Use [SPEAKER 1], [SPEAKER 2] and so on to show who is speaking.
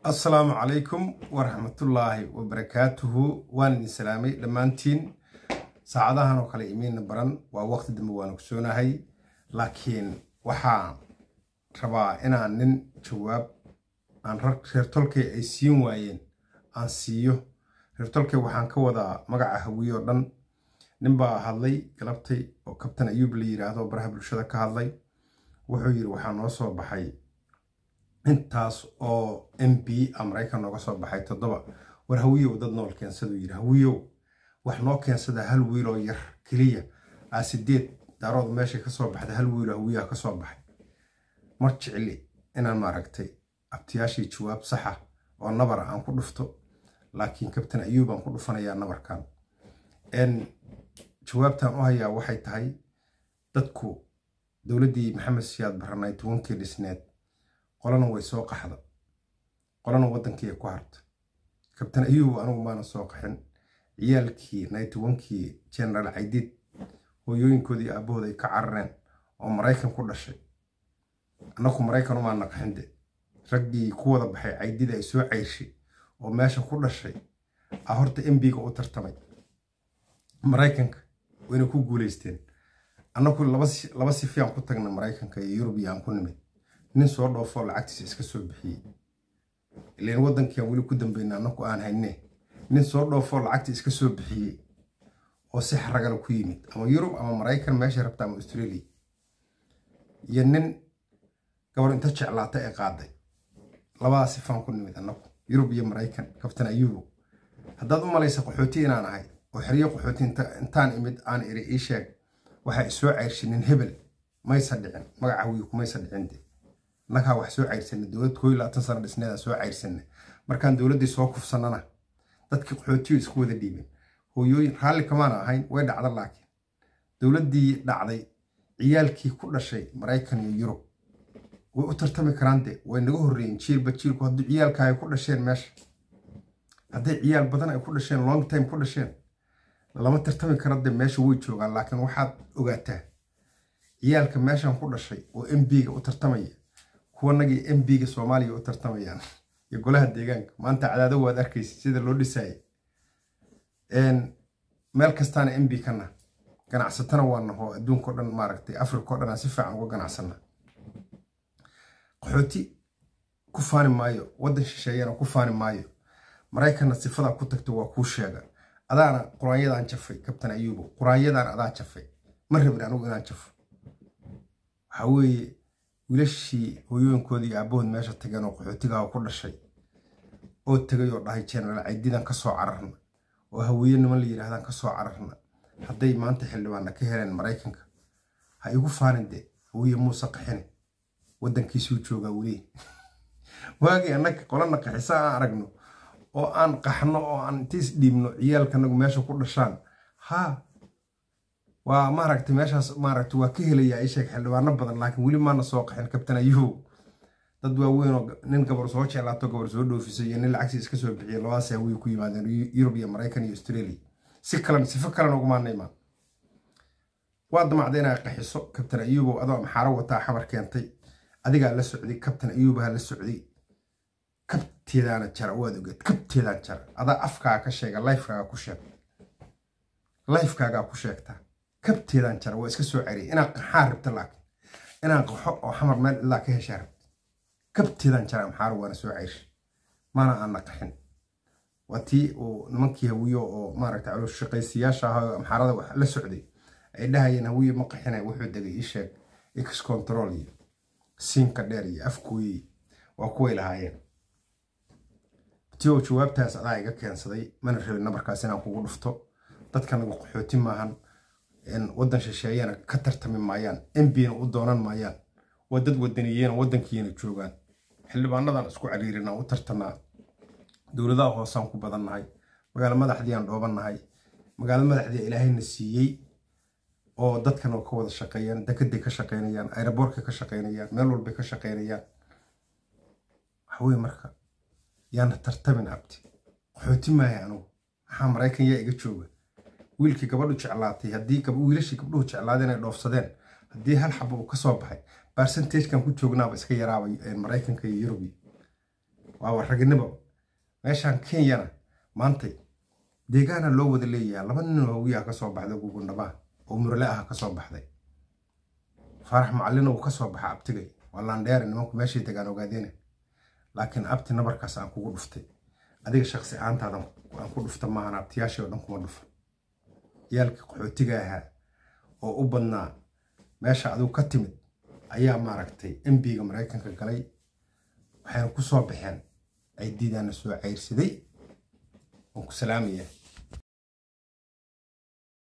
[SPEAKER 1] assalaamu calaykum waraxmatullaahi wabarakaatuhu waan idin salaamay dhammaantiin saacadahan oo kale imiina baran waa waqti dambe waan ogsoonahay laakiin waxaan rabaa inaan nin jawaab aan reer tolkay ay siin waayeen aan siiyo reer tolkay waxaan ka wadaa magaca hawiye oo dhan nin baa hadlay galabtay oo kabtan ayuub la yidhaahdo baraha bulshada ka hadlay wuxuu yidhi waxaa noo soo baxay intaas oo m b a maraykan nooga soo baxay toddoba war hawiyow dad nool keensaduu yidhi hawiyow wax noo keensada hal wiiloo yar keliya aa sideed daarooda meeshay ka soo baxda hal wiiloo hawiyaha ka soo baxay mar jecli inaan maaragtay abtiyaashii jawaab saxa oo nabar aan ku dhufto laakiin kabtan ayuub aan ku dhufanayaa nabarkan jawaabtaan u hayaa waxay tahay dadku dowladdii maxamed siyaad baranay tobankii dhisneed qolana way soo qaxda qolana waddankii ay ku harta kabtan ayuub anigu maana soo qaxin ciyaalkii naytobankii genaraal caydiid hooyooyinkoodii aabahooda ay ka carareen oo maraykan ku dhashay annaku maraykan umaana qaxinde raggii ku wada baxay caydid ay soo cayrshay oo meesha ku dhashay a horta embiga u tartamay maraykanka wayna ku guulaysteen annaku laba sifiyaan ku tagna maraykanka iyo yurubiya aan ku nimid nin soo dhoofoo lacagtiisa iska soo bixiyey ilan waddankiiaan weli ku dambayna annaku aan hayne nin soo dhoofoo lacagta iska soo bixiyey oo si xaragala ku yimid ama yurub ama maraykan meesha rabta ama australia iyo nin gabar inta jeclaata ee qaaday labadaa sifaan ku nimid annagu yurub iyo maraykan kabtan ayubo haddaad u malaysa qaxooti inaan ahay oo xeryo qaxooti intaan imid aan iri ii sheeg waxaa isoo cayrshay nin hebel maysa dhicin magaca wiil kumaysa dhicin de annagaa wax soo cayrsana dowlad koo iyo labaatan sano dhisneeda soo cayrsana markaan dowladdii soo kufsanana dadkii qaxootiyo isku wada dhiibeen hooyooyin raalli kamaana ahayn way dhacda laakiin dowladdii dhacday ciyaalkii ku dhashay maraykan iyo yurub way u tartami karaan de way naga horreeyeen jiilba jiilku haddii ciyaalka ay ku dhasheen meesha hadday ciyaal badan ay ku dhasheen long time ku dhasheen lama tartami kara de meesha way joogaan laakiin waxaad ogaataa ciyaalka meeshan ku dhashay oo m b-ga u tartamaya kuwanagii m b-ga soomaaliya u tartamayaan iyo golaha deegaanka maanta cadaado waad arkaysa sida loo dhisaaye meel kastaana m b kana ganacsatana waa naho adduunka o dhan maaragtay africa o dhan aan si fiican uga ganacsana qaxooti ku faani maayo waddan shisheeyana ku faani maayo maraykanna sifadaa ku tagto waa kuu sheega adaana quraanyadaan jafay kabtan ayuubo quraanyadaan adaa jafay ma rabin anigu inaan jafo waxaa weeye wiilashii hooyooyinkoodii aabahood meesha tageen oo qaxootigaha ku dhashay oo tegay oo dhahay genaraal caydidan ka soo cararna oo haweeye niman la yidhahdaan ka soo cararna hadday maanta xildhibaanna ka heleen maraykanka ha igu faanin de hawiye muuse qaxine waddankiisuu joogaa weli waagii annaga qolana qaxisa aan aragno oo aan qaxno oo aan intiis dhiibno ciyaalkanagu meesha ku dhashaan haa waa maaragtay meeshaas maaragta waa ka helayaa isheeg xildhibaano badan laakiin weli maana soo qaxin kabtan ayuhu dad waaweyn oo nin gabar soo jeclaato gabar soo dhoofisay iyo nin lacagtii iska soo bixiyay labadaas hawiye ku yimaadeen yurub iyo maraykan iyo australia si kalan sifo kalena ugumaana imaan waa damacda inaa qaxiso kabtan ayuubow adoo maxaaro wataa xabar keentay adigaa la socday kabtan ayuubaha la socday kabteedaana jara waad ogeed kabteedaan jara adaa afkaaga ka sheega lifekaaga ku sheeg lifekaagaa ku sheegtaa kabteedaan jara waa iska soo ceriyay inaan qaxaan rabta laakiin inaan qaxo oo xamar meel ilaa ka heshaa rabta kabteedaan jara maxaaro waana soo ceyrshay maana aana qaxin waa tii uu nimankii hawiyo oo maaragta calooshaqaysiyaasha ahaa maxaarada wax la socday ay dhahayeen hawiye ma qaxina wuxuu degay ii sheeg x control iyo siinka dheer iyo afkooyi waa kuway lahaayeen tio jawaabtaas adaa iga keensaday mana rabin nabarkaas inaan kugu dhufto dadkanagu qaxooti maahan waddan shisheeyana ka tartami maayaan mbna u doonan maayaan waa dad wadaniyeena waddankiina joogaan xildhibaanadan isku cariirinaa u tartanaa dowladaha hoosaan ku badannahay magaalo madaxdii aan dhoobannahay magaalo madaxdii ilaahayna siiyey oo dadkan oo ka wada shaqeeyaan dekeday ka shaqeynayaan aeroboortkay ka shaqeynayaan meel walbay ka shaqeynayaan waxaweye marka yaana tartamin abti qaxooti maaya anugu maxaa maraykan yaa iga jooga wiilkii gabadhu jeclaatay haddii wiilashii gabdhuhu jeclaadeen ay dhoofsadeen haddii hal xabo uu ka soo baxay barcentagekan ku joognaaba iska yaraaba maraykanka iyo yurubi waaba raginimo meeshaan kenyana maantay deegaana loo wada leeyahay laba nin hawiyaha ka soo baxday gugundhabaa oo murle ah ka soo baxday faarax macallina uu ka soo baxa abtigay waa laandheere nimanku meeshay degaan ogaadeena laakiin abti nabarkaas aan kugu dhuftay adiga shaqsi ahaantaada aan ku dhufta maahan abtiyaashii oo dhan kuma dhufan yaalkii qaxootiga ahaa oo u badnaa meesha adigu ka timid ayaa maaragtay embiga maraykanka galay waxayna ku soo baxeen ay diidaana soo cayrsaday waan ku salaamaya